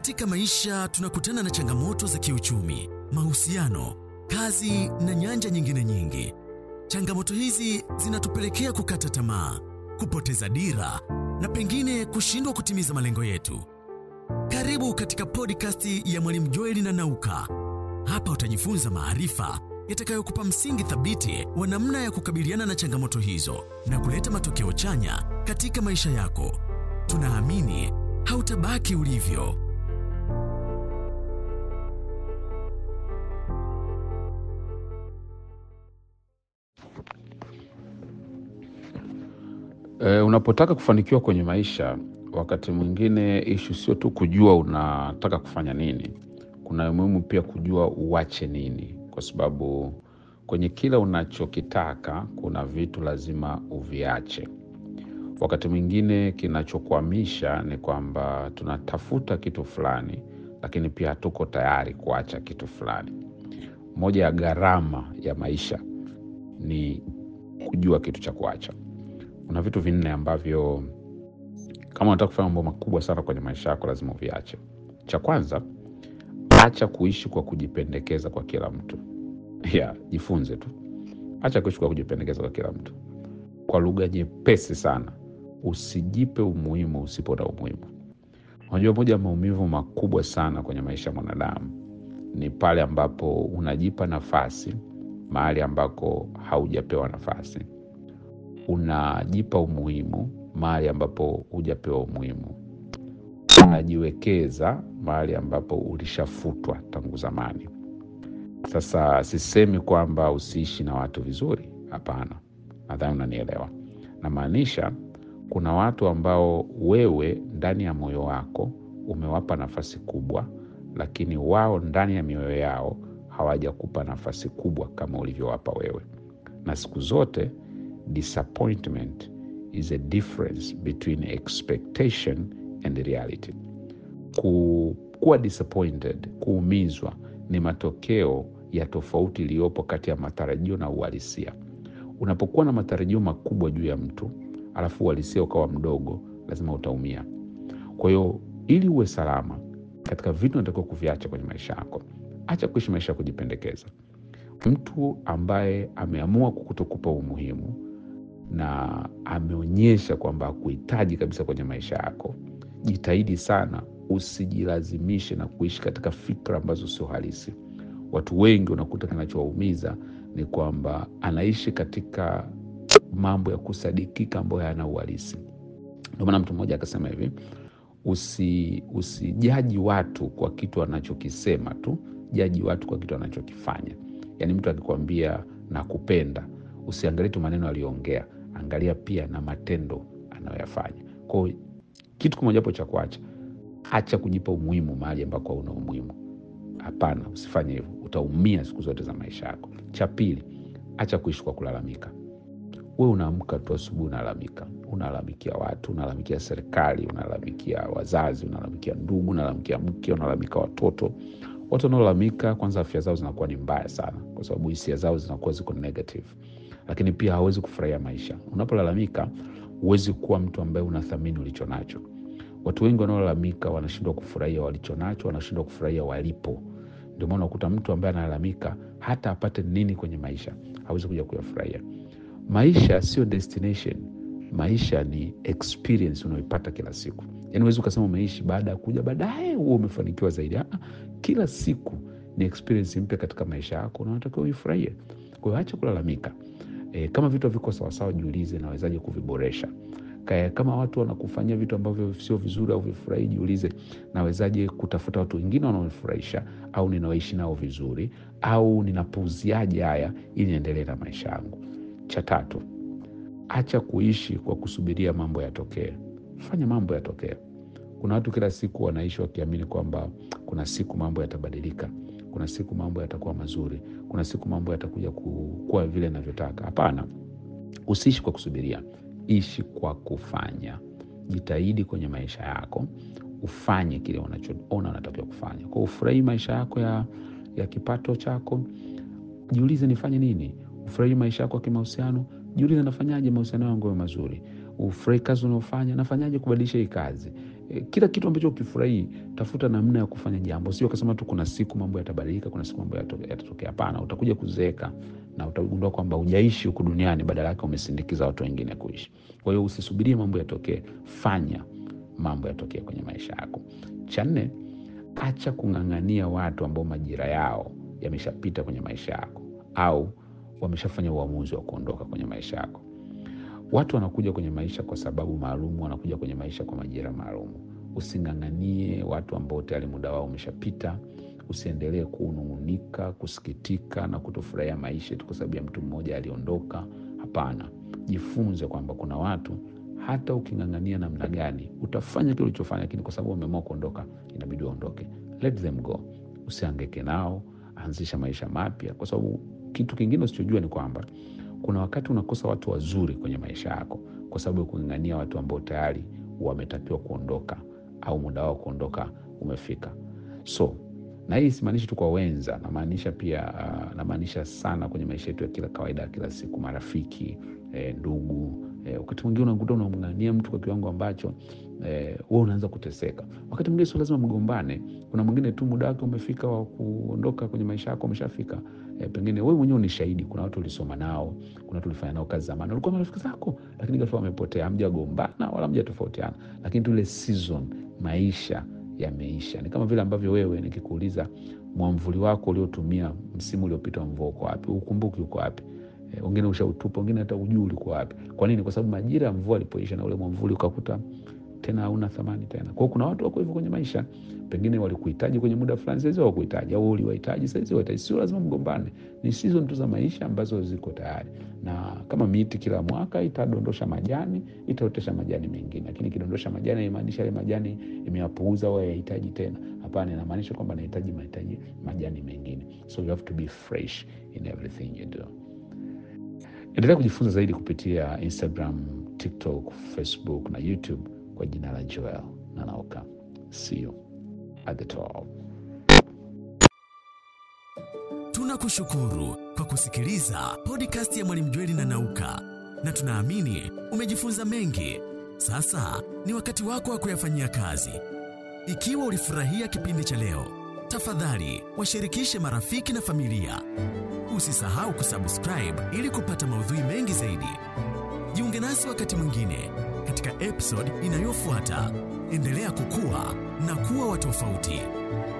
Katika maisha tunakutana na changamoto za kiuchumi, mahusiano, kazi na nyanja nyingine nyingi. Changamoto hizi zinatupelekea kukata tamaa, kupoteza dira na pengine kushindwa kutimiza malengo yetu. Karibu katika podcast ya Mwalimu Joeli na Nauka. Hapa utajifunza maarifa yatakayokupa msingi thabiti wa namna ya kukabiliana na changamoto hizo na kuleta matokeo chanya katika maisha yako. Tunaamini hautabaki ulivyo. E, unapotaka kufanikiwa kwenye maisha, wakati mwingine ishu sio tu kujua unataka kufanya nini. Kuna umuhimu pia kujua uache nini, kwa sababu kwenye kila unachokitaka kuna vitu lazima uviache. Wakati mwingine kinachokwamisha ni kwamba tunatafuta kitu fulani, lakini pia hatuko tayari kuacha kitu fulani. Moja ya gharama ya maisha ni kujua kitu cha kuacha. Kuna vitu vinne ambavyo kama unataka kufanya mambo makubwa sana kwenye maisha yako lazima uviache. Cha kwanza, acha kuishi kwa kujipendekeza kwa kila mtu. Yeah, jifunze tu, acha kuishi kwa kujipendekeza kwa kila mtu. Kwa lugha nyepesi sana, usijipe umuhimu usipo na umuhimu. Unajua, moja ya maumivu makubwa sana kwenye maisha ya mwanadamu ni pale ambapo unajipa nafasi mahali ambako haujapewa nafasi unajipa umuhimu mahali ambapo hujapewa umuhimu, unajiwekeza mahali ambapo ulishafutwa tangu zamani. Sasa sisemi kwamba usiishi na watu vizuri, hapana, nadhani unanielewa. Namaanisha kuna watu ambao wewe ndani ya moyo wako umewapa nafasi kubwa, lakini wao ndani ya mioyo yao hawajakupa nafasi kubwa kama ulivyowapa wewe, na siku zote disappointment is a difference between expectation and reality. Ku, kuwa disappointed, kuumizwa ni matokeo ya tofauti iliyopo kati ya matarajio na uhalisia. Unapokuwa na matarajio makubwa juu ya mtu alafu uhalisia ukawa mdogo, lazima utaumia. Kwa hiyo ili uwe salama katika vitu unatakiwa kuviacha kwenye maisha yako, acha kuishi maisha ya kujipendekeza. Mtu ambaye ameamua kukutokupa umuhimu na ameonyesha kwamba hakuhitaji kabisa kwenye maisha yako, jitahidi sana usijilazimishe na kuishi katika fikra ambazo sio halisi. Watu wengi unakuta kinachowaumiza ni kwamba anaishi katika mambo ya kusadikika ambayo hayana uhalisi. Ndio maana mtu mmoja akasema hivi, usi usijaji watu kwa kitu anachokisema tu, jaji watu kwa kitu anachokifanya. Yaani mtu akikwambia nakupenda, usiangalie tu maneno aliyoongea, angalia pia na matendo anayoyafanya. Kwao kitu kimojawapo cha kuacha, acha kujipa umuhimu mahali ambako hauna umuhimu. Hapana, usifanye hivyo, utaumia siku zote za maisha yako. Cha pili, acha kuishi kwa kulalamika. We unaamka tu asubuhi unalalamika, unalalamikia watu, unalalamikia serikali, unalalamikia wazazi, unalalamikia ndugu, unalalamikia mke, unalalamikia watoto. Watu wanaolalamika, kwanza afya zao zinakuwa ni mbaya sana, kwa sababu hisia zao zinakuwa ziko negative, lakini pia hawezi kufurahia maisha. Unapolalamika huwezi kuwa mtu ambaye unathamini ulicho nacho. Watu wengi wanaolalamika wanashindwa kufurahia walicho nacho, wanashindwa kufurahia walipo. Ndio maana unakuta mtu ambaye analalamika hata apate nini kwenye maisha hawezi kuja kuyafurahia. Maisha sio destination, maisha ni experience unaoipata kila siku. Yani huwezi ukasema umeishi baada ya kuja baadaye huo umefanikiwa zaidi. Aa, kila siku ni experience mpya katika maisha yako na unatakiwa uifurahie. Kwa hiyo acha kulalamika. E, kama vitu haviko sawasawa, jiulize nawezaje kuviboresha. Kaya, kama watu wanakufanyia vitu ambavyo sio vizuri au vifurahi, jiulize nawezaje kutafuta watu wengine wanaonifurahisha au ninaoishi nao vizuri au ninapuuziaje haya ili niendelee na maisha yangu. Cha tatu, acha kuishi kwa kusubiria mambo yatokee. Fanya mambo yatokee. Kuna watu kila siku wanaishi wakiamini kwamba kuna siku mambo yatabadilika, kuna siku mambo yatakuwa mazuri, kuna siku mambo yatakuja kuwa vile navyotaka. Hapana, usiishi kwa kusubiria, ishi kwa kufanya. Jitahidi kwenye maisha yako ufanye kile unachoona unatakiwa kufanya. Kwa ufurahii maisha yako ya, ya kipato chako, jiulize nifanye nini. Ufurahii maisha yako ya kimahusiano, jiulize nafanyaje mahusiano yangu yawe mazuri. Ufurahi kazi unaofanya, nafanyaje kubadilisha hii kazi. e, kila kitu ambacho ukifurahii tafuta namna ya kufanya jambo sio kasema tu kuna siku mambo yatabadilika kuna siku mambo yato- yatatokea hapana utakuja kuzeeka na utagundua kwamba hujaishi huku duniani badala yake umesindikiza watu wengine kuishi kwa hiyo usisubirie mambo yatokee fanya mambo yatokee kwenye maisha yako cha nne acha kung'ang'ania watu ambao majira yao yameshapita kwenye maisha yako au wameshafanya uamuzi wa kuondoka kwenye maisha yako watu wanakuja kwenye maisha kwa sababu maalum wanakuja kwenye maisha kwa majira maalum using'ang'anie watu ambao tayari muda wao umeshapita usiendelee kunung'unika kusikitika na kutofurahia maisha tu kwa sababu ya mtu mmoja aliondoka hapana jifunze kwamba kuna watu hata uking'ang'ania namna gani utafanya kile ulichofanya lakini kwa sababu wameamua kuondoka inabidi waondoke let them go usiangeke nao anzisha maisha mapya kwa sababu kitu kingine usichojua ni kwamba kuna wakati unakosa watu wazuri kwenye maisha yako kwa sababu ya kung'ang'ania watu ambao tayari wametakiwa kuondoka au muda wao kuondoka umefika so na hii simaanishi tu kwa wenza namaanisha pia uh, namaanisha sana kwenye maisha yetu ya kila kawaida ya kila siku marafiki eh, ndugu eh, wakati mwingine unakuta unamng'ania mtu kwa kiwango ambacho eh, we unaanza kuteseka wakati mwingine sio lazima mgombane kuna mwingine tu muda wake umefika wa kuondoka kwenye maisha yako umeshafika eh, pengine wewe mwenyewe ni shahidi kuna watu ulisoma nao kuna watu ulifanya nao kazi zamani walikuwa marafiki zako lakini ghafla wamepotea hamjagombana wala hamjatofautiana lakini tu ile season maisha yameisha ni kama vile ambavyo wewe nikikuuliza mwamvuli wako uliotumia msimu uliopita wa mvua uko wapi ukumbuki uko wapi Eh, wengine ushautupa wengine hata ujuu ulikuwa wapi kwa nini kwa sababu majira ya mvua alipoisha na ule mwamvuli ukakuta tena hauna thamani tena kwao kuna watu wako hivyo kwenye maisha pengine walikuhitaji kwenye muda fulani saizi hawakuhitaji au uliwahitaji saizi wahitaji sio lazima mgombane ni season tu za maisha ambazo ziko tayari na kama miti kila mwaka itadondosha majani itaotesha majani mengine lakini ikidondosha majani haimaanisha yale majani imeyapuuza au hayahitaji tena hapana inamaanisha kwamba nahitaji mahitaji majani mengine so you have to be fresh in everything you do endelea kujifunza zaidi kupitia instagram tiktok facebook na youtube kwa jina la joel nanaoka see you at the top Tunakushukuru kwa kusikiliza podcast ya Mwalimu Jweli na Nauka, na tunaamini umejifunza mengi. Sasa ni wakati wako wa kuyafanyia kazi. Ikiwa ulifurahia kipindi cha leo, tafadhali washirikishe marafiki na familia. Usisahau kusubscribe ili kupata maudhui mengi zaidi. Jiunge nasi wakati mwingine katika episode inayofuata. Endelea kukua na kuwa wa tofauti.